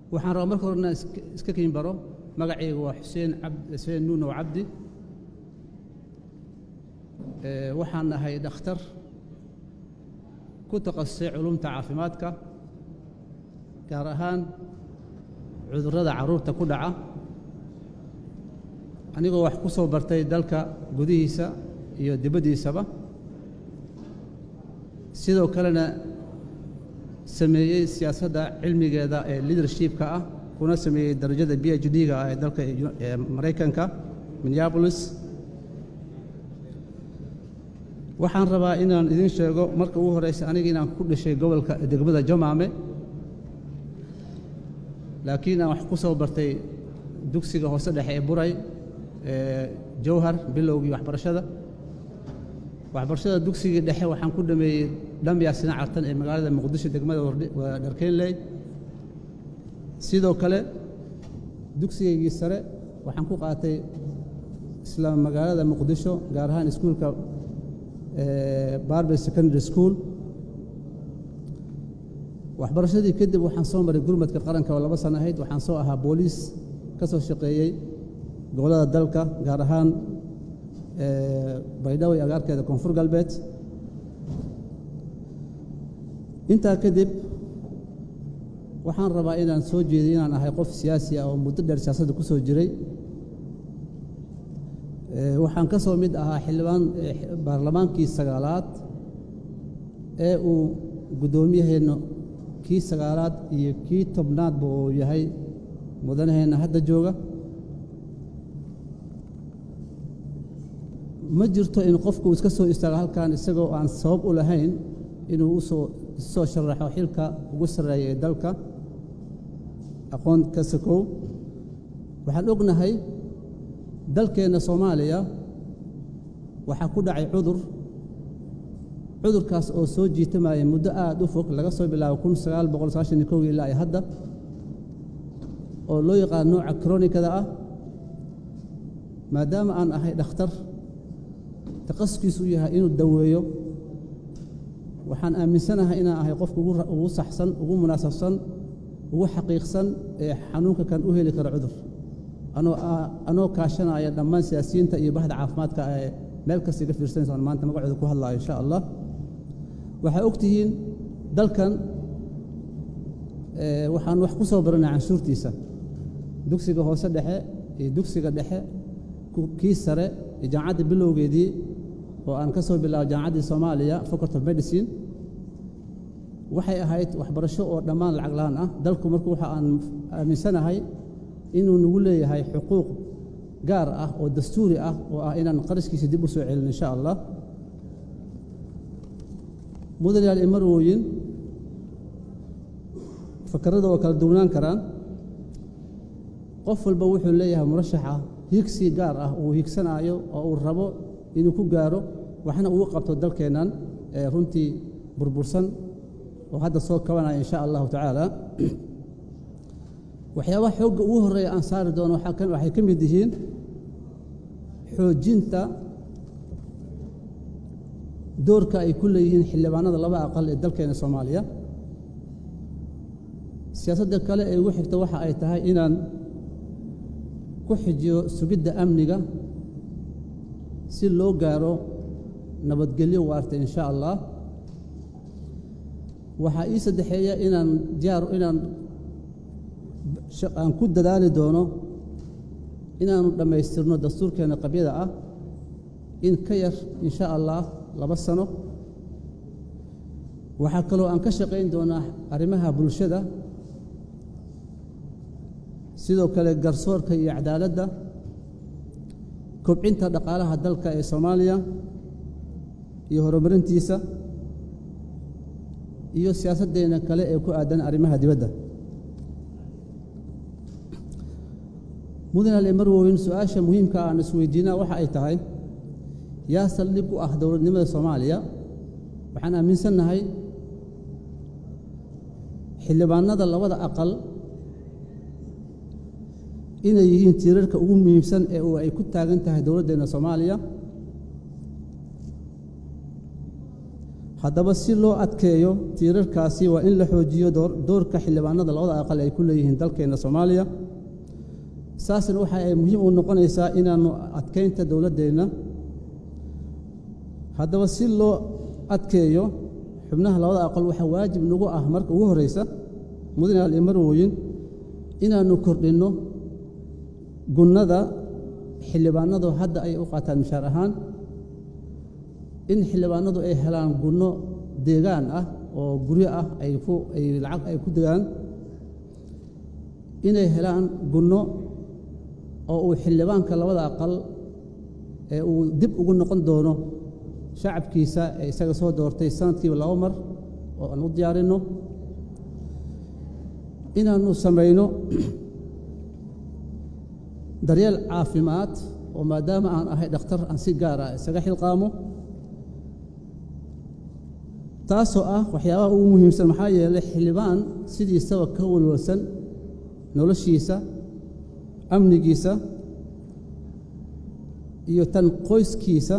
waxaan rabaa marka horena iska kiin baro magacayga waa xuseen xuseen nuunow cabdi waxaan ahay dhakhtar ku takhasusay culumta caafimaadka gaar ahaan cudurrada carruurta ku dhaca anigoo wax ku soo bartay dalka gudihiisa iyo dibaddiisaba sidoo kalena sameeyey siyaasadda cilmigeeda ee leadershipka ah kuna sameeyey darajada b h d-ga ah ee dalka ee maraykanka minneabolis waxaan rabaa inaan idiin sheego marka ugu horreysa aniga inaan ku dhashay gobolka degmada jamaame laakiin aan wax ku soo bartay dugsiga hoose dhexe ee buray ee jawhar bilowgii waxbarashada waxbarashada dugsigii dhexe waxaan ku dhameeyey dhambiya sina cartan ee magaalada muqdisho degmada dharkeynley sidoo kale dugsigaygii sare waxaan ku qaatay isla magaalada muqdisho gaar ahaan iskuulka barbe secondary school waxbarashadii kadib waxaan soo maray gurmadka qaranka oo laba sano ahayd waxaan soo ahaa booliis ka soo shaqeeyey gobollada dalka gaar ahaan baydhabo iyo agaarkeeda koonfur galbeed intaa kadib waxaan rabaa inaan soo jeeday inaan ahay qof siyaasi ah oo muddo dheer siyaasadda ku soo jiray waxaan ka soo mid ahaa xildhibaan baarlamaankii sagaalaad ee uu guddoomiyaheenna kii sagaalaad iyo kii tobnaadba uu yahay mudanaheenna hadda jooga ma jirto in qofku iska soo istaago halkan isagoo aan sabab u lahayn inuu usoo soo sharaxo xilka ugu sarreeya ee dalka aqoon ka sakow waxaan ognahay dalkeenna soomaaliya waxaa ku dhacay cudur cudurkaas oo soo jiitamaya muddo aad u fog laga soo bilaabo kun sagaal boqol sagaashan iyo kowgii ilaa iyo hadda oo loo yaqaan nooca kronikada ah maadaama aan ahay dhakhtar taqasuskiisu u yahay inuu daweeyo waxaan aaminsanahay inaan ahay qofka ugu saxsan ugu munaasabsan ugu xaqiiqsan ee xanuunka kan u heli kara cudur anoo kaashanaya dhammaan siyaasiyiinta iyo bahda caafimaadka ee meel kasta iga fiirsanaysa maanta magacooda ku hadlaayo insha allah waxaa og tihiin dalkan waxaan wax ku soo baranay canshuurtiisa dugsiga hoose dhexe iyo dugsiga dhexe kii sare iyo jaamacadda bilowgeedii oo aan ka soo bilaabo jaamacaddii soomaaliya faculty of medicine waxay ahayd waxbarasho oo dhammaan lacag la-aan ah dalku marku waxa aan aaminsanahay inuu nagu leeyahay xuquuq gaar ah oo dastuuri ah oo ah inaan qarashkiisa dib u soo celin insha allah mudanayaal imarwooyin fakarada oo kala duwnaan karaan qof walba wuxuu leeyahay murashaxa higsi gaar ah uu higsanaayo oo uu rabo inuu ku gaaro waxna ugu qabto dalkeennan ee runtii burbursan oo hadda soo kabanaya insha allahu tacaala waxyaabaha xoogga ugu horreeya aan saari doono waxay ka mid yihiin xoojinta doorka ay ku leeyihiin xildhibaanada laba aqal ee dalkeena soomaaliya siyaasadda kale ee ugu xigta waxa ay tahay inaan ku xijiyo sugidda amniga si loo gaaro nabadgelyo waarta insha allah waxaa ii saddexeeya inaan diyaar inaan aan ku dadaali doono inaanu dhammaystirno dastuurkeenna qabyada ah in ka yar insha allah laba sano waxaa kaloo aan ka shaqayn doonaa arrimaha bulshada sidoo kale garsoorka iyo cadaaladda kobcinta dhaqaalaha dalka ee soomaaliya iyo horumarintiisa iyo siyaasaddeena kale ee ku aadan arrimaha dibadda mudane marwoyn su-aasha muhiimka aan isweydiinaa waxa ay tahay yaa saldhig u ah dowladnimada soomaaliya waxaan aaminsannahay xildhibaanada labada aqal inay yihiin tiirarka ugu muhiimsan ee uu ay ku taagan tahay dowladdeenna soomaaliya haddaba si loo adkeeyo tiirarkaasi waa in la xoojiyo doorka xildhibaanada labada aqal ay ku leeyihiin dalkeenna soomaaliya saasna waxa ay muhiim u noqonaysaa inaannu adkaynta dowladdeenna haddaba si loo adkeeyo xubnaha labada aqal waxaa waajib nagu ah marka ugu horraysa mudanaal iyo marwooyin inaannu kordhinno gunnada xildhibaanadu hadda ay u qaataan mishaar ahaan in xildhibaanadu ay helaan gunno deegaan ah oo guryo ah ay ku ay lacag ay ku degaan inay helaan gunno oo uu xildhibaanka labada aqal ee uu dib ugu noqon doono shacabkiisa ee isaga soo doortay sanadkiiba laba mar oo aan u diyaarinno inaannu samayno daryeel caafimaad oo maadaama aan ahay dhakhtar aan si gaar ah isaga xilqaamo taasoo ah waxyaabaha ugu muhiimsan maxaa yeelay xildhibaan sidiisaba ka walwalsan noloshiisa amnigiisa iyo tan qoyskiisa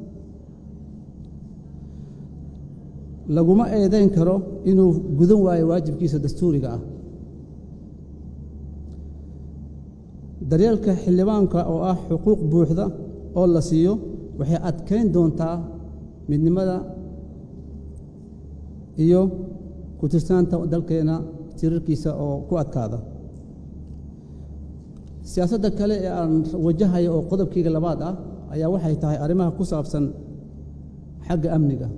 laguma eedayn karo inuu gudan waayo waajibkiisa dastuuriga ah daryeelka xildhibaanka oo ah xuquuq buuxda oo la siiyo waxay adkayn doontaa midnimada iyo ku tirsaanta dalkeena tirarkiisa oo ku adkaada siyaasadda kale ee aan wajahayo oo qodobkayga labaad ah ayaa waxay tahay arrimaha ku saabsan xagga amniga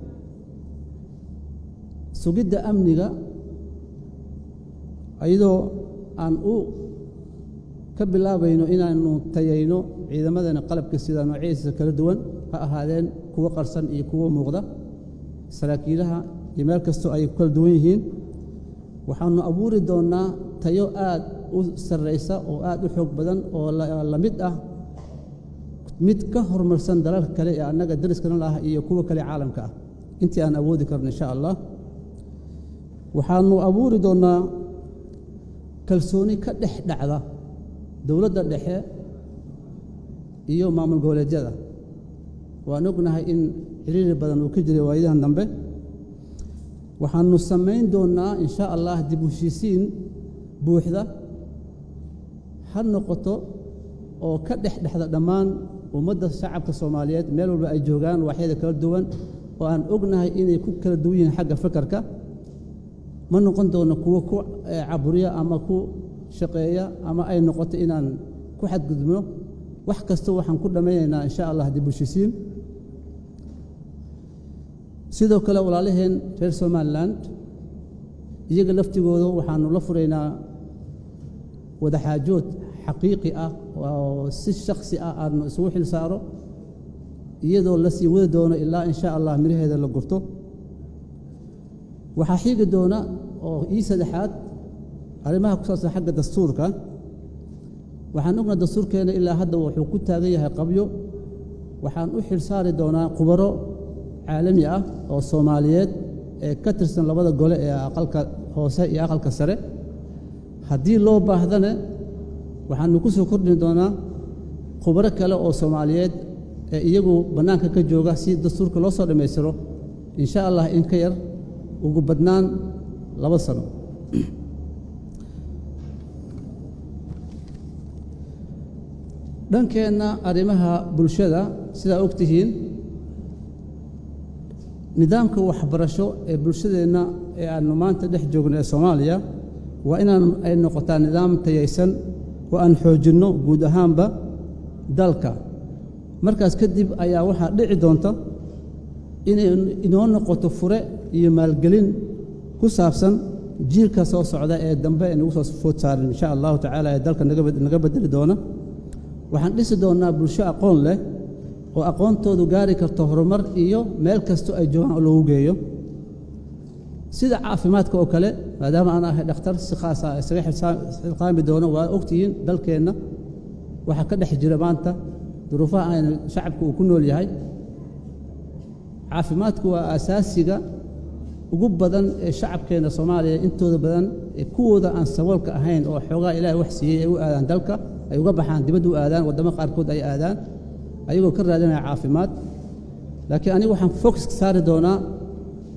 sugidda amniga iyadoo aan u ka bilaabayno inaannu tayayno ciidamadana qalabka sida noocyadiisa kala duwan ha ahaadeen kuwo qarsan iyo kuwo muuqda saraakiilaha iyo meel kastoo ay kala duwan yihiin waxaannu abuuri doonnaa tayo aad u sarraysa oo aad u xoog badan oo la mid ah mid ka horumarsan dalalka kale ee annaga dariskana lah iyo kuwa kale caalamka ah intii aan awoodi karno insha allah waxaannu abuuri doonnaa kalsooni ka dhex dhacda dowladda dhexe iyo maamul goboleedyada waan ognahay in xiriiri badan uu ka jiray waayadan dambe waxaannu samayn doonnaa in sha allah dib u heshiisiin buuxda ha noqoto oo ka dhex dhexda dhammaan ummadda shacabka soomaaliyeed meel walba ay joogaan waaxyada kala duwan oo aan ognahay inay ku kala duwan yihiin xagga fakarka ma noqon doono kuwo ku caburiya ama ku shaqeeya ama ay noqoto inaan ku xadgudubno wax kasta waxaan ku dhammaynaynaa in sha allah dib u heshiisiin sidoo kale walaalaheen reer somalilan iyaga laftigooda waxaannu la furaynaa wadaxaajood xaqiiqi ah oo si shaksi ah aadnu isugu xil saaro iyadoo la sii wadi doono ilaa in sha allah midhaheeda la gurto waxaa xiigi doona oo ii saddexaad arrimaha ku saabsan xagga dastuurka waxaan ogna dastuurkeena ilaa hadda wuxuu ku taagan yahay qabyo waxaan u xil saari doonaa khubaro caalami ah oo soomaaliyeed ee ka tirsan labada gole ee aqalka hoose iyo aqalka sare haddii loo baahdana waxaanu ku soo kordhin doonaa khubaro kale oo soomaaliyeed ee iyagu bannaanka ka jooga si dastuurka loo soo dhammaystiro in sha allah in ka yar ugu badnaan laba sano dhankeenna arrimaha bulshada sidaa og tihiin nidaamka waxbarasho ee bulshadeenna ee aannu maanta dhex joogno ee soomaaliya waa inaan ay noqotaa nidaam tayaysan oo aan xoojinno guud ahaanba dalka markaas kadib ayaa waxaa dhici doonta inay inoo noqoto fure iyo maalgelin ku saabsan jiilka soo socda ee dambe ee nagu soo food saarin insha allahu tacaala ee dalka naga beddeli doona waxaan dhisi doonnaa bulsho aqoon leh oo aqoontoodu gaari karto horumar iyo meel kastoo ay joogaan oo loogu geeyo sida caafimaadka oo kale maadaama aan ahay dhakhtar si khaasa isaga xilqaami doono waa ogtihiin dalkeenna waxaa ka dhex jira maanta duruufaha ayna shacabka uu ku nool yahay caafimaadku waa asaasiga ugu badan ee shacabkeenna soomaaliya intooda badan ee kuwooda aan saboolka ahayn oo xoogaa ilaahay wax siiyey ay u aadaan dalka ay uga baxaan dibadda u aadaan waddamo qaarkood ay aadaan ayagoo ka raadinaya caafimaad laakiin anigu waxaan focuska saari doonaa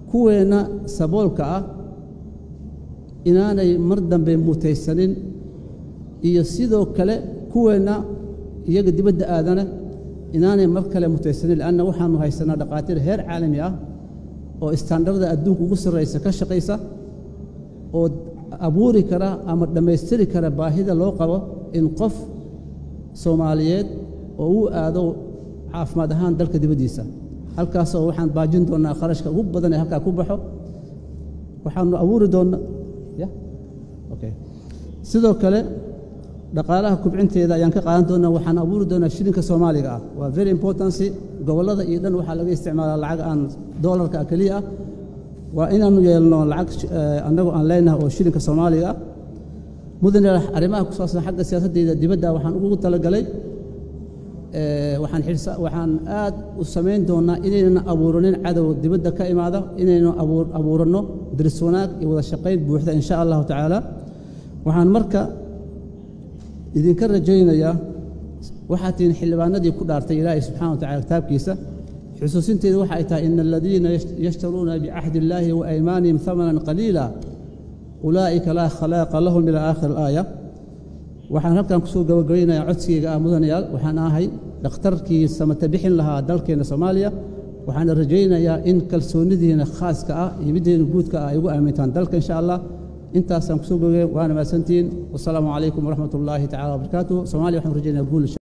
kuweenna saboolka ah inaanay mar dambe mutaysanin iyo sidoo kale kuweenna iyaga dibadda aadana inaanay mar kale mutaysanin leanna waxaanu haysanaa dhaqaatiir heer caalami ah oo istaandarda adduunka ugu sarraysa ka shaqaysa oo abuuri kara ama dhammaystiri kara baahida loo qabo in qof soomaaliyeed oo uu aado caafimaad ahaan dalka dibaddiisa halkaasoo waxaan baajin doonnaa kharashka ugu badan ee halkaa ku baxo waxaanu abuuri doonnaa ya okay sidoo kale dhaqaalaha kubcinteeda ayaan ka qaadan doonnaa waxaan abuuri doonnaa shilinka soomaaliga ah waa very importancy gobollada iyo dhan waxaa laga isticmaalaa lacag aan doolarka keliya ah waa inaanu yeelno lacag annagu aan leenahay oo shilinka soomaaliga ah mudane arrimaha ku saabsan xagga siyaasaddeeda dibadda waxaan ugu talagalay waxaan xirsa waxaan aad u samayn doonnaa inaynan abuuranin cadow dibadda ka imaada inaynu abuuranno diris wanaag iyo wada shaqayn buuxda in sha allahu tacaala waxaan marka idinka rajaynayaa waxaad tihiin xildhibaanadii ku dhaartay ilaahay subxana wa tacala kitaabkiisa xusuusinteedu waxay tahay ina aladiina yashtaruuna bicahdi illaahi wa aymaanihim hamanan qaliila ulaa'ika laa khalaaqa lahum ila aakhir alaaya waxaan halkan kusoo gabagabaynayaa codsigayga ah mudanayaal waxaan ahay dhakhtarkii samata bixin lahaa dalkeenna soomaaliya waxaana rajaynayaa in kalsoonidiina khaaska ah iyo middeena guudka ah ay ugu aamintaan dalka insha allah intaasaan kusoo gabagabay waana mahadsantihiin wasalaamu calaykum waraxmat ullaahi tacala wabarakaatuh soomaaliya waxaan rajaynaya guul